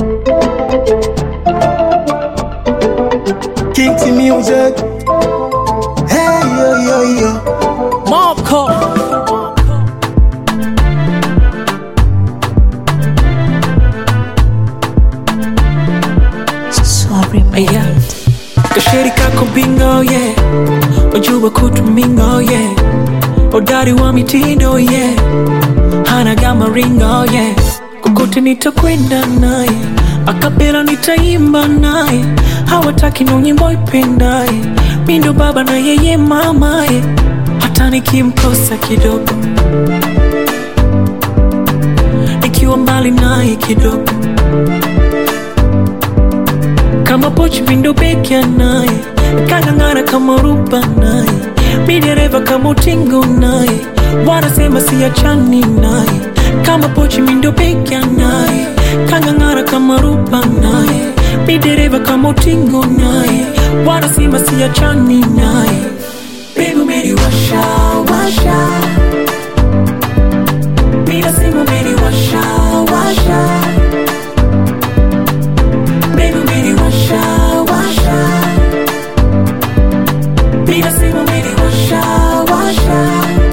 King T Music. Hey, yo, yo, yo. Marco. Sorry, mate. Yeah. Kasheri kako bingo yeah. Wajua kutumingo yeah. Udari wa mitindo yeah. Hana gama ringo yeah. Kokote nitakwenda naye, akapela nitaimba naye, hawataki no nyimbo ipendaye, mi ndo baba na yeye mamaye, hata nikimkosa kidogo, nikiwa mbali naye kidogo kama pochi pindo peke naye kang'ang'ana kama ruba naye mi dereva kama utingo naye wanasema siachani naye kama pochi mindo peke naye kang'ang'ana kama ruba naye mi dereva kama utingo naye wanasema siachani naye Baby umeniwasha washa mi nasema umeniwasha washa Baby, umeniwasha, washa. Mimi nasema umeniwasha, washa.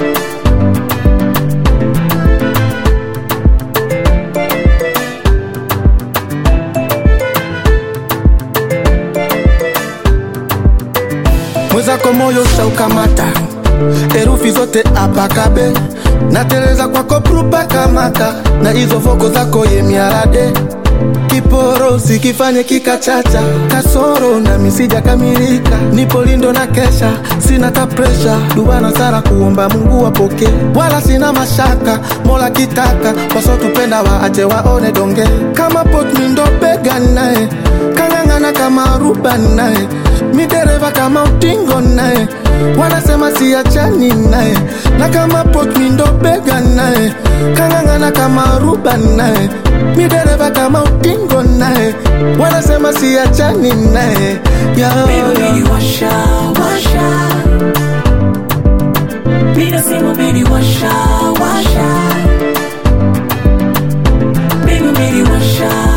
Mwenzako moyo shaukamata, herufi zote apakabe, nateleza kwako prupa kamata, na hizo voko zako ye miarade kiporo sikifanye kikachacha kasoro na misija kamilika nipo lindo na kesha sina ta presha dubana sara kuomba mungu wapoke wala sina mashaka mola kitaka wasotupenda waache waone donge kama potmindo bega naye kang'ang'ana kama ruba naye midereva kama utingo naye wanasema siachani naye na kama potmindo bega naye kang'ang'ana kama ruba naye midereva kama utingo naye wanasema siachani naye yeah, Baby, yeah. umeniwasha, washa. Mimi nasema umeniwasha, washa. Baby, umeniwasha,